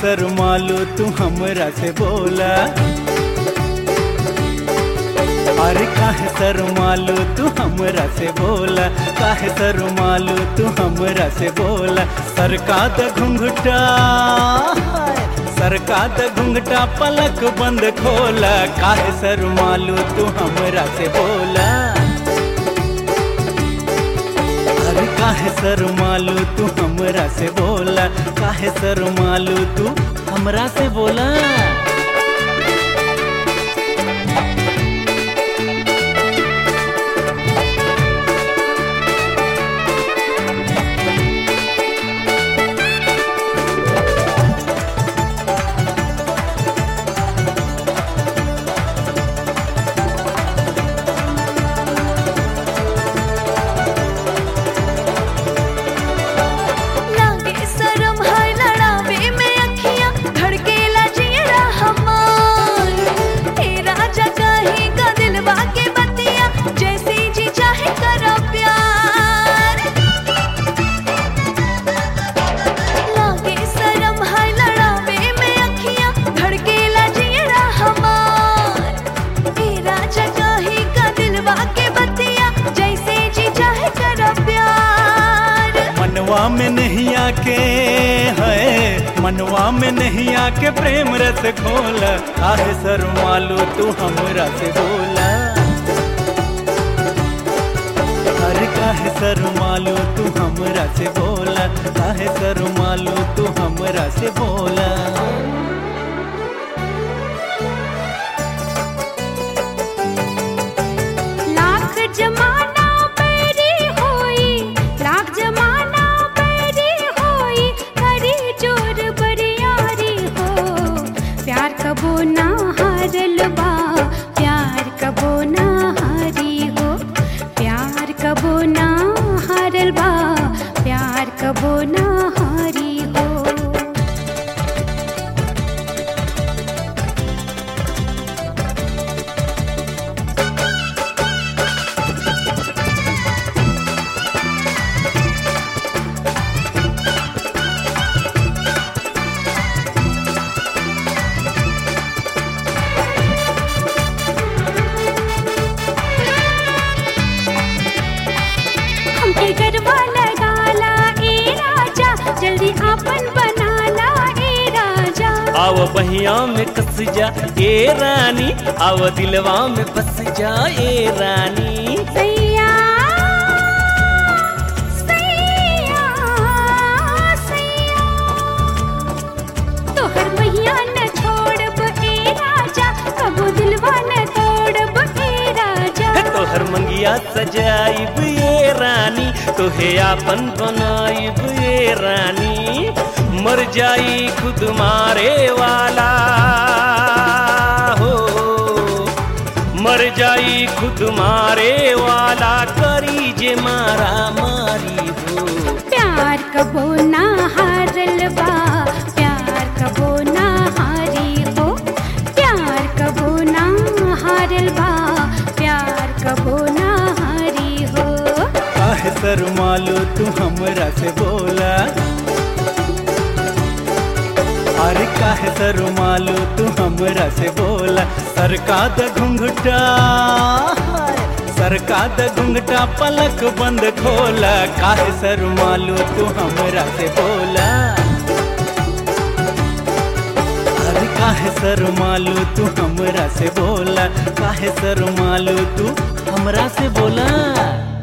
शर्मालू तू हमरा से बोला अरे काहे शर्मालू तू हमरा से बोला काहे शर्मालू तू हमरा से बोला सरका द घुंघटा सरका द घुंघटा पलक बंद खोला काहे शर्मालू तू हमरा से बोला अरे काहे शर्मालू तू हमरा से बोला काहे शर्मालू तू हमरा से बोला लागे शरम है लड़ावे में अखियां धड़केला जियरा हमार हे राजा कहीं का दिलवा के बतिया जैसे जी चाहे करो प्यार लागे शरम है लड़ावे में अखियां धड़केला जियरा हमार हे राजा कहीं का दिलवा के बतिया जैसे जी चाहे करो प्यार मनवा में नहीं आके है मनवा में नहीं आके प्रेम रस खोला काहे शर्मालू तू हमरा से बोला अरे काहे शर्मालू तू हमरा से बोला काहे शर्मालू तू हमरा से बोला लाख जमाना पैरी होई लाख जमाना पैरी होई हरी जोर बरियारी हो प्यार कबो ना हारल बा प्यार कबो ना हारी हो प्यार कबो ना हारल बा प्यार कबो ना हारी हो हमके गरबा लगाला ए राजा जल्दी आपन बनाला ए राजा आव बहिया में कस जा ए रानी आव दिलवा में बस जा ए रानी सैया सैया सैया तोहर मैया न छोड़ब ए राजा कबो दिलवा न तोड़ब ए राजा तोहर मंगिया सजाइब ये रानी तोहे आपन बनाइब ये रानी मर जाई खुद मारे वाला हो मर जाई खुद मारे वाला करी जे मारा मारी हो प्यार कबो ना हारल बा प्यार कबो ना हारी हो प्यार कबो ना हारल बा प्यार कबो ना हारी हो काहे शर्मालो तू हमरा से बोला अरे काहे शर्मालो तू हमरा से बोला सरका द घुंघटा सरका द घुंघटा पलक बंद खोला काहे शर्मालो तू हमरा से बोला अरे काहे शर्मालो तू हमरा से बोला काहे शर्मालो तू हमरा से बोला